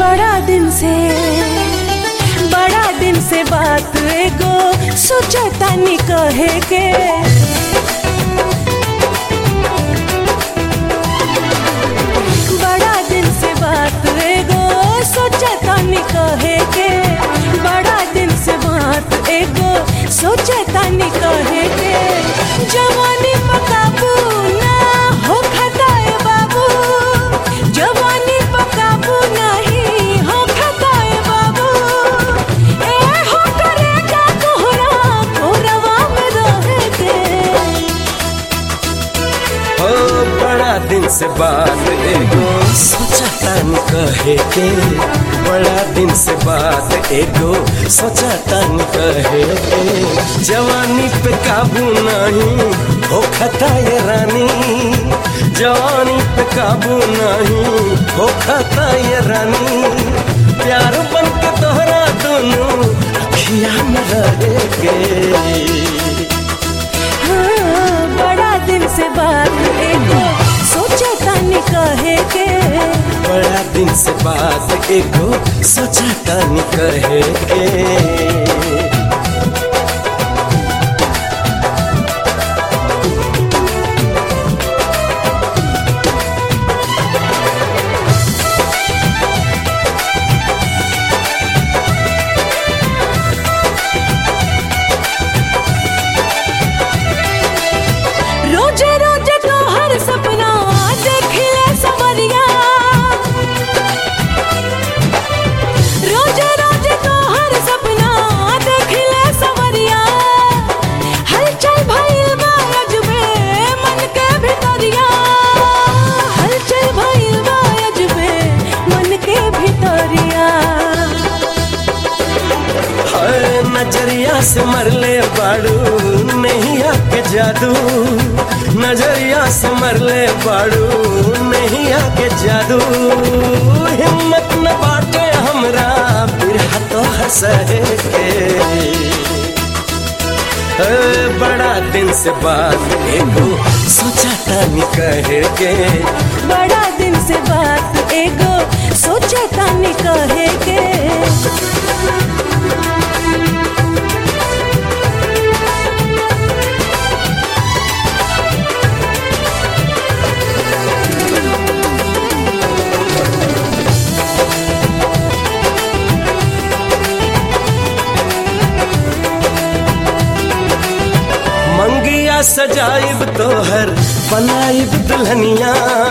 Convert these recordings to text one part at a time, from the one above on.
बड़ा दिन से बड़ा दिन से बात एगो सोचता नी कहे के बड़ा दिन से बात एगो सोचता नी कहे के बड़ा दिन से बात एगो सोचता नी कहे के जवानी पकाबू ना हो खताए बाबू जवानी पकाबू नहीं हो खताए बाबू ए हो करेगा तोहरा कोरवा में रहे के हो बड़ा दिन से बात एगो सोचा तन कहे के बड़ा दिन से बात एगो सोचा तन कहे के जवानी पे काबू नहीं हो खता ये रानी जवानी पे काबू नहीं हो खता ये रानी प्यार बन के तोहरा दोनों अखिया में रहे के हाँ, बड़ा दिन से बात एगो सोचता नी कहे के बड़ा दिन से बात एगो सोचा तनी कहे के रोजे रोजे तो हर सपना देखिले सवरिया रोजे रोजे तो हर सपना देखिले सवरिया हलचल भइल बा अजबे मन के भितरिया हलचल भइल बा अजबे मन के भितरिया हर नजरिया से मरले बाड़ू नहीं आके जादू नजरिया से मरले बाड़ू नहीं आके जादू हिम्मत न बाटे हमरा बिरहा तो हंसे के ए, बड़ा दिन से बात एगो सोचा तनी कहे के बड़ा दिन से बात एगो सोचता नी कहे के मंगिया सजाइब तोहर बनाइब दुल्हनिया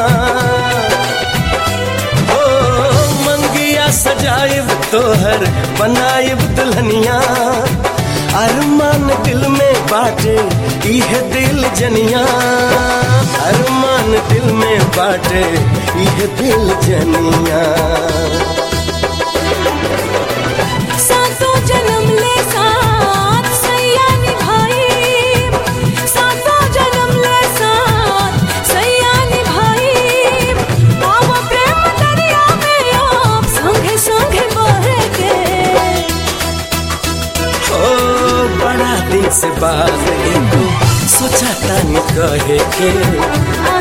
ओ मंगिया सजाइब तोहर बनाइब दुल्हनिया अरमान दिल में बाटे इहे दिल जनिया अरमान दिल में बाटे इहे दिल जनिया सातों जन्म ले साथ सैया निभाई सातों जन्म ले साथ सैया निभाई आव प्रेम दरिया में आप संगे संगे बहे के ओ बड़ा दिन से बात एगो सोचा तनी कहे के